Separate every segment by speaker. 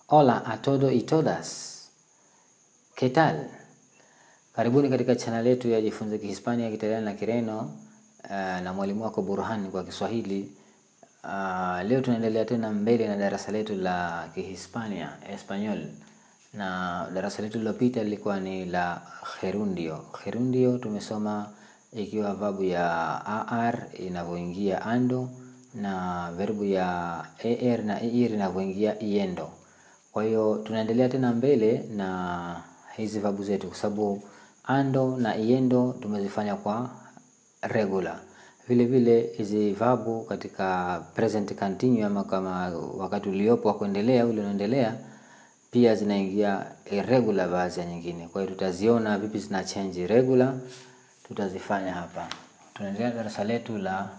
Speaker 1: Hola a todo y todas. ¿Qué tal? Karibuni katika channel yetu ya Jifunze Kihispania, Kiitaliano na Kireno uh, na mwalimu wako Burhan kwa Kiswahili. Uh, leo tunaendelea tena mbele na darasa letu la Kihispania Espanyol, na darasa letu lililopita lilikuwa ni la gerundio. Gerundio tumesoma ikiwa verbu ya ar inavyoingia ando na verbu ya er na ir inavyoingia iendo. Kwa hiyo tunaendelea tena mbele na hizi verbu zetu, kwa sababu ando na iendo tumezifanya kwa regular. Vile vile hizi verbu katika present continuous ama kama wakati uliopo wa kuendelea ule unaendelea, pia zinaingia irregular baadhi ya nyingine. Kwa hiyo tutaziona vipi zina change regular, tutazifanya hapa. Tunaendelea darasa letu la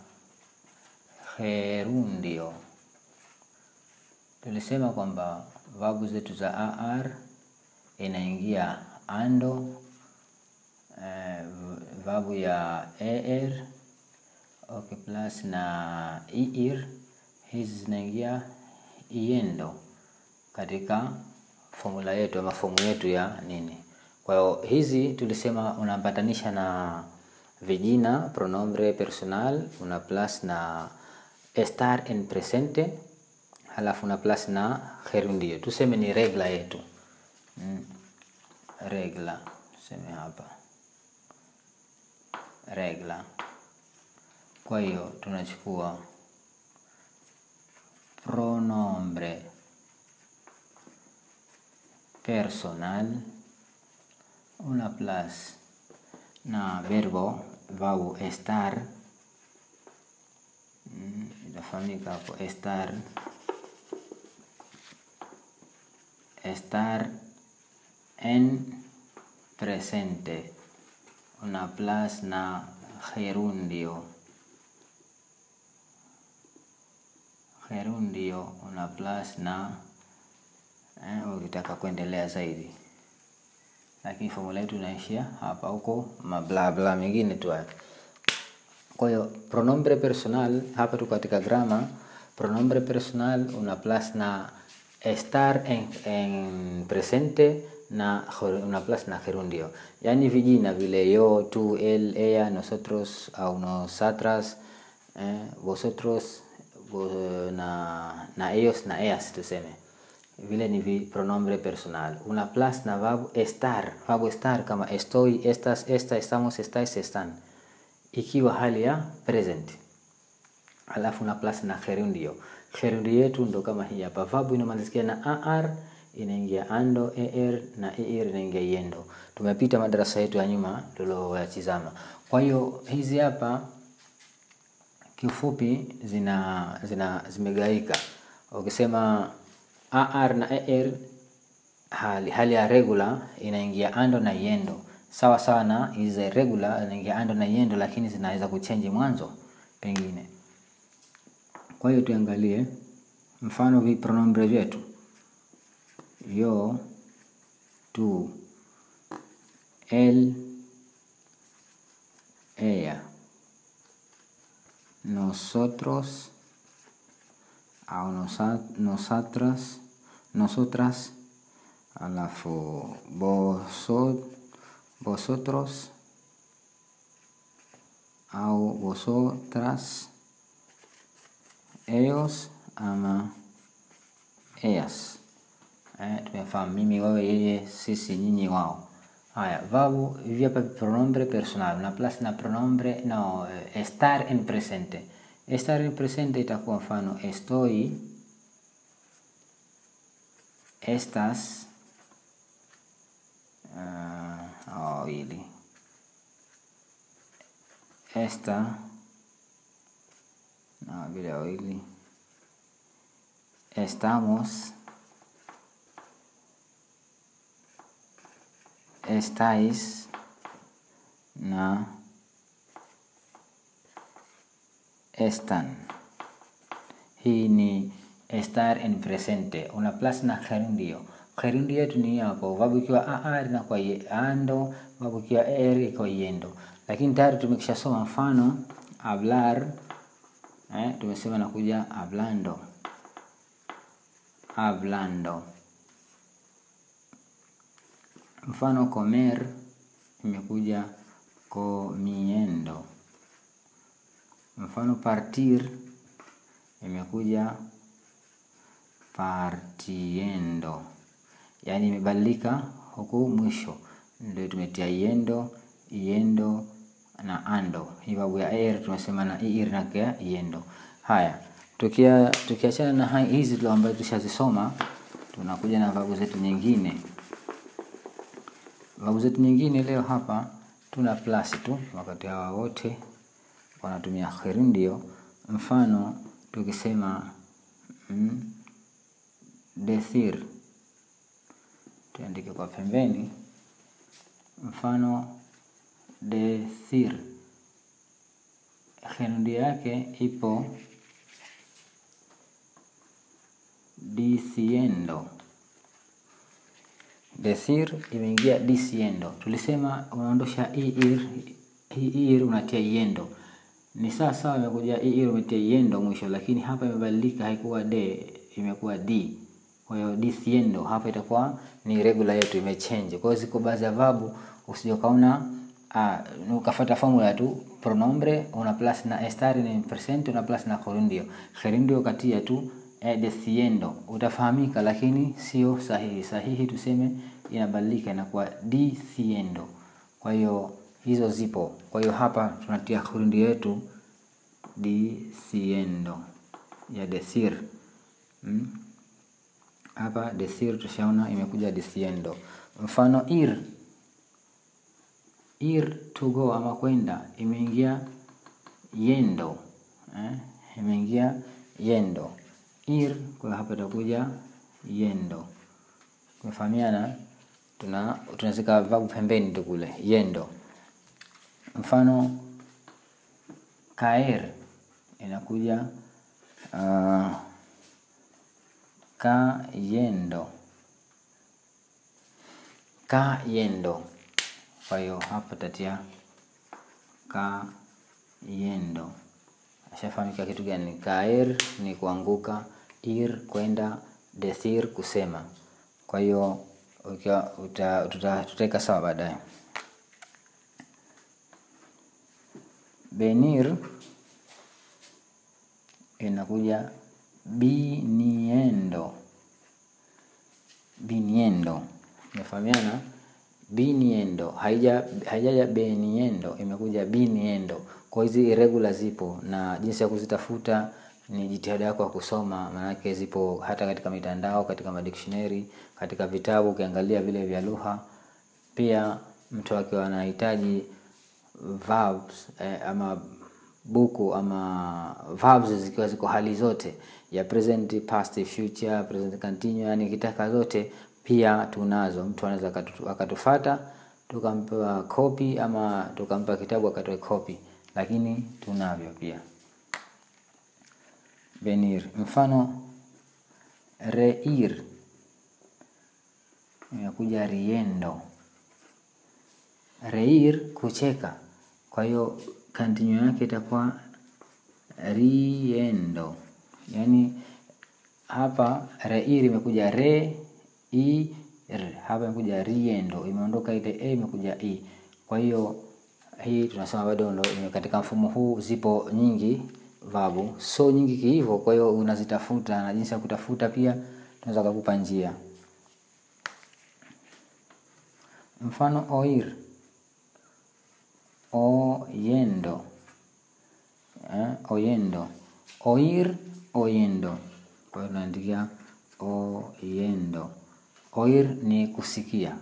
Speaker 1: gerundio. Tulisema kwamba verbu zetu za ar inaingia ando, eh, verbu ya er okay, plus na ir hizi zinaingia iendo katika formula yetu ama fomu yetu ya nini. Kwa hiyo hizi tulisema unaambatanisha na vijina pronombre personal, una plus na estar en presente, halafu una plus na gerundio. Tuseme ni regla yetu mm. Regla tuseme hapa regla. Kwa hiyo tunachukua pronombre personal una plus na verbo verbo estar mm, itafahamika hapo estar estar en presente una plus na gerundio gerundio una plus na eh, ukitaka kuendelea zaidi, lakini formula yetu inaishia hapa, huko mablabla mengine tu haya. Kwa hiyo pronombre personal hapa tuko katika grama. Pronombre personal una plus na estar en, en presente na una plus na gerundio, yaani vijina vile yo, tú, él, ella, nosotros au nosotras, eh, vosotros na, na ellos na ellas tuseme vile ni vi pronombre personal. Una plus na verbo estar, verbo estar kama estoy, estas, esta, estamos, estáis, están, ikiwa hali ya present. Alafu una plus na gerundio. Gerundio yetu ndo kama hii hapa, verbu inamalizikia na ar inaingia ando, er na ir inaingia yendo. Tumepita madarasa yetu ya nyuma tulioyatizama. Kwa hiyo hizi hapa kiufupi zina, zina zimegaika. Ukisema ar na er hali, hali ya regular inaingia ando na yendo, sawa sawa na hizi za irregular inaingia ando na yendo, lakini zinaweza kuchange mwanzo pengine. Kwa hiyo tuangalie mfano vi pronombre vyetu yo, tú, él, ella nosotros au nosotras, nosotras, alafu vosot, vosotros au vosotras, ellos ama ellas. Eh, tumefahamu mimi, wewe, yeye, sisi, nyinyi, wao. Haya, verbu hivi hapa pronombre personal na plus na pronombre no, estar en presente. Estar en presente itakuwa mfano estoy, estas, uh, wawili, esta na vile wawili, estamos estáis na están. Hii ni estar en presente, una plus na gerundio. Gerundio yetu ni hapo, verbu ikiwa ar na kwa ando, verbu ikiwa er iko yendo. Lakini tayari tumekishasoma mfano hablar, eh, tumesema nakuja hablando, hablando Mfano comer imekuja comiendo. Mfano partir imekuja partiendo, yaani imebadilika huku mwisho, ndio tumetia yendo, yendo na ando. Hii babu ya er tumesema na ir na kia yendo. Haya, tukia tukiachana na hai hizi tu ambazo tushazisoma, tunakuja na babu zetu nyingine. Babu zetu nyingine leo hapa tuna plus tu, wakati hawa wote wanatumia gerundio. Mfano tukisema mm, decir, tuandike kwa pembeni. Mfano decir, gerundio yake ipo diciendo. Decir imeingia diciendo. Tulisema unaondosha ir, ir unatia yendo ni sawa sawa, imekuja ir umetia yendo mwisho, lakini hapa imebadilika, haikuwa de, imekuwa d. Kwa hiyo diciendo hapa itakuwa ni regular yetu imechange. Kwa hiyo ziko baadhi ya verb usije kaona uh, ukafuata formula tu pronombre una plus na estar ni present una plus na gerundio gerundio katia tu eh, diciendo utafahamika, lakini sio sahihi. Sahihi tuseme inabadilika inakuwa diciendo. Kwa hiyo hizo zipo. Kwa hiyo hapa tunatia gerundio yetu diciendo ya decir hmm? Hapa decir tushaona imekuja diciendo. Mfano ir, ir to go ama kwenda imeingia yendo eh? imeingia yendo ir, kwa hapa itakuja yendo. Tumefahamiana, tuna tunazika verb pembeni tu kule yendo. Mfano caer inakuja uh, cayendo cayendo. Kwa hiyo hapa tatia cayendo. Ashafahamika kitu gani? Caer ni kuanguka, ir kwenda, decir kusema. Kwa hiyo tutaweka sawa baadaye. Venir inakuja viniendo, viniendo. Umefahamiana? Viniendo haija haijaja veniendo, imekuja viniendo. Kwa hizi irregular zipo, na jinsi ya kuzitafuta ni jitihada yako ya kusoma, maanake zipo hata katika mitandao, katika madictionary, katika vitabu, ukiangalia vile vya lugha. Pia mtu akiwa anahitaji verbs eh, ama buku ama verbs zikiwa ziko hali zote ya present, past, future, present continuous, yani kitaka zote pia tunazo. Mtu anaweza akatufata tukampa copy ama tukampa kitabu akatoe copy, lakini tunavyo pia. Venir, mfano reír inakuja riendo. Reír kucheka, kwa hiyo continue yake itakuwa riendo. Yani hapa reír imekuja re i r, hapa imekuja riendo, imeondoka ile e, imekuja i. Kwa hiyo hii tunasema bado ndo katika mfumo huu zipo nyingi vabu, so nyingi kihivyo. Kwa hiyo unazitafuta na jinsi ya kutafuta pia tunaweza kukupa njia. Mfano oír, oyendo, eh, oyendo, oír, oyendo. Kwa hiyo tunaandikia oyendo. Oír ni kusikia,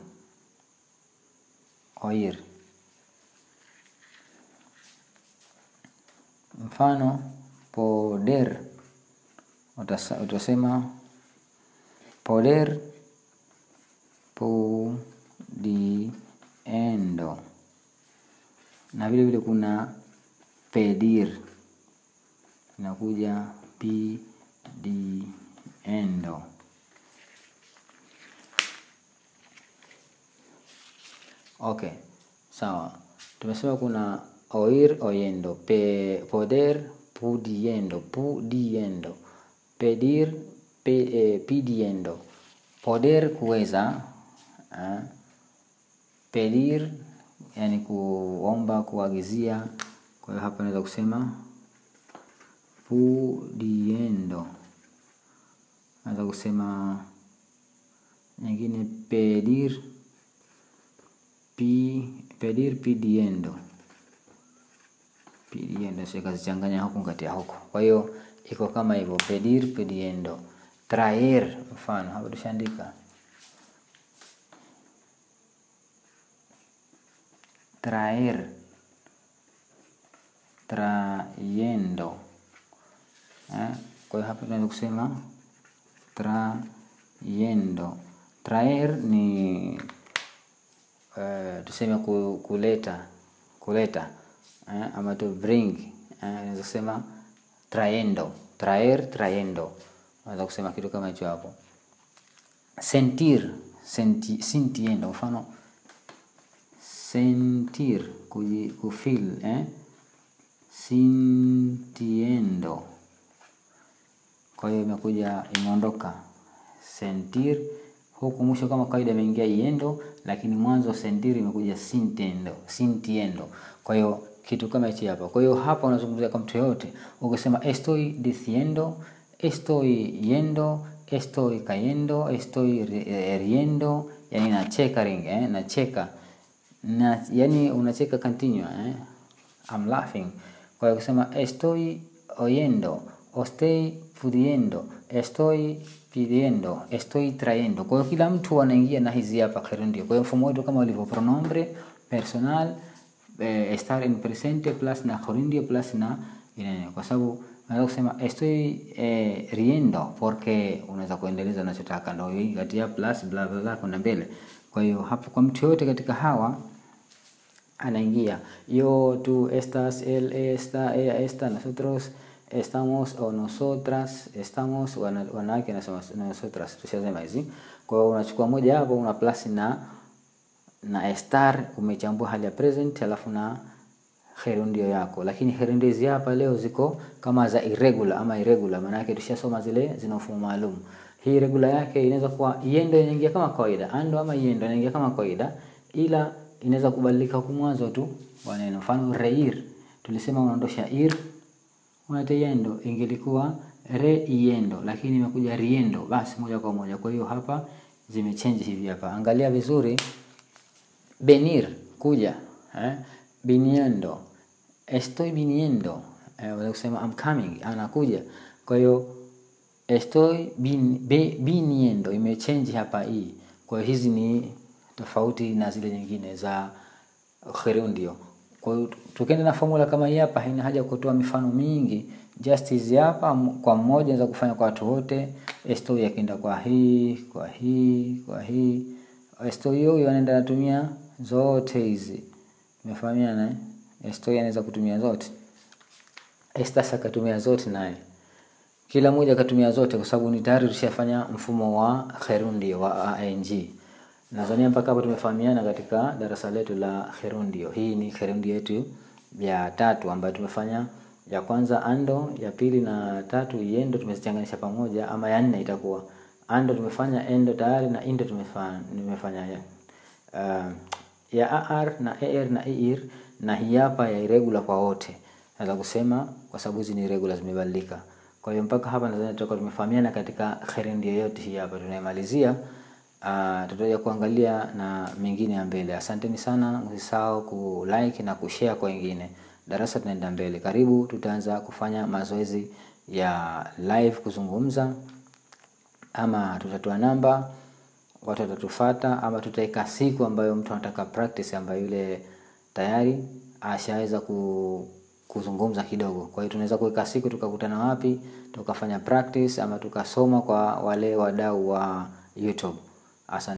Speaker 1: oír. Mfano poder, utasema poder pudiendo, na vile vile kuna pedir, inakuja pidiendo. Okay, sawa. Tumesema kuna oír oyendo, pe, poder pudiendo, pudiendo, pedir pe, eh, pidiendo, poder kuweza eh, pedir yani kuomba, kuagizia. Kwa hiyo hapa naweza kusema pudiendo, naweza kusema nyingine pedir pi, pedir pidiendo pidiendo, sio kazichanganya huku kati ya huku. Kwa hiyo iko kama hivyo, pedir pidiendo. Traer, mfano hapa tushaandika traer, trayendo. Eh, kwa hiyo hapa tunaweza kusema trayendo. Traer ni uh, tuseme kuleta kuleta eh, ama to bring eh, naweza kusema trayendo, traer, trayendo. Naweza kusema kitu kama hicho hapo. Sentir, senti, sintiendo, mfano sentir, kufeel eh, sintiendo. Kwa hiyo imekuja imeondoka sentir huku mwisho kama kawaida imeingia iendo, lakini mwanzo sentir imekuja sintiendo, sintiendo. Kwa hiyo kitu kama hichi hapa. Kwa hiyo hapa unazungumzia kwa mtu yote, ukisema estoy diciendo, estoy yendo, estoy cayendo, estoy riendo, yani nacheka ring eh, nacheka na yani unacheka continue eh, I'm laughing. Kwa hiyo ukisema estoy oyendo, estoy pudiendo, estoy pidiendo, estoy trayendo. Kwa hiyo kila mtu anaingia na hizi hapa gerundio. Kwa hiyo mfumo wetu kama ulivyo pronombre personal eh, estar en presente plus na gerundio plus na inene, kwa sababu unaweza kusema estoy eh, riendo porque unaweza kuendeleza unachotaka, ndio hii kati ya plus bla bla bla kwenda mbele. Kwa hiyo hapo kwa mtu yote katika hawa anaingia yo, tú, estas, él, esta, ella, esta, nosotros estamos o nosotras estamos, wanawake nasema nosotras, tushasema hizi. Kwa hiyo unachukua moja hapo una plus na na estar, umechambua hali ya present, alafu na gerundio yako, lakini gerundio hizi hapa leo ziko kama za irregular ama irregular, maana yake tushasoma zile zina mfumo maalum. Hii irregular yake inaweza kuwa yendo inaingia kama kawaida, ando ama yendo inaingia kama kawaida, ila inaweza kubadilika huku mwanzo tu wa neno. Mfano reír, tulisema unaondosha ir unata yendo, ingelikuwa re-yendo, lakini imekuja riendo, basi moja kwa moja. Kwa hiyo hapa zimechange hivi hapa, angalia vizuri. Venir, kuja, eh? Viniendo, estoy viniendo, eh, unaweza kusema I'm coming, anakuja. Kwa hiyo estoy vin, be, viniendo imechange hapa hii. Kwa hiyo hizi ni tofauti na zile nyingine za gerundio. Kwa hiyo tukienda na formula kama hii hapa, haina haja kutoa mifano mingi, just hizi hapa kwa mmoja za kufanya kwa watu wote. Estoy akienda kwa hii, kwa hii, kwa hii. Estoy hiyo anaenda anatumia zote hizi. Tumefahamiana eh? Estoy anaweza kutumia zote. Estas akatumia zote naye. Kila mmoja akatumia zote kwa sababu ni tayari tushafanya mfumo wa gerundio wa ing. Nadhani mpaka hapo tumefahamiana katika darasa letu la gerundio. Hii ni gerundio yetu ya tatu ambayo tumefanya ya kwanza ando, ya pili na tatu yendo tumezichanganisha pamoja, ama ya nne itakuwa ando tumefanya endo tayari na indo tumefanya nimefanya ya uh, ya ar na er na ir na hii hapa ya irregular kwa wote. Naweza kusema kwa sababu hizi ni irregular zimebadilika. Kwa hiyo mpaka hapa nadhani tutakuwa tumefahamiana katika gerundio yote hii hapa tunaimalizia. Uh, tutaja kuangalia na mengine ya mbele. Asanteni sana, msisahau ku like na kushare kwa wengine. Darasa tunaenda mbele. Karibu, tutaanza kufanya mazoezi ya live kuzungumza, ama tutatoa namba, watu watatufuata, ama tutaika siku ambayo mtu anataka practice, ambayo yule tayari ashaweza ku, kuzungumza kidogo. Kwa hiyo tunaweza kuweka siku tukakutana wapi, tukafanya practice ama tukasoma kwa wale wadau wa YouTube. Asante.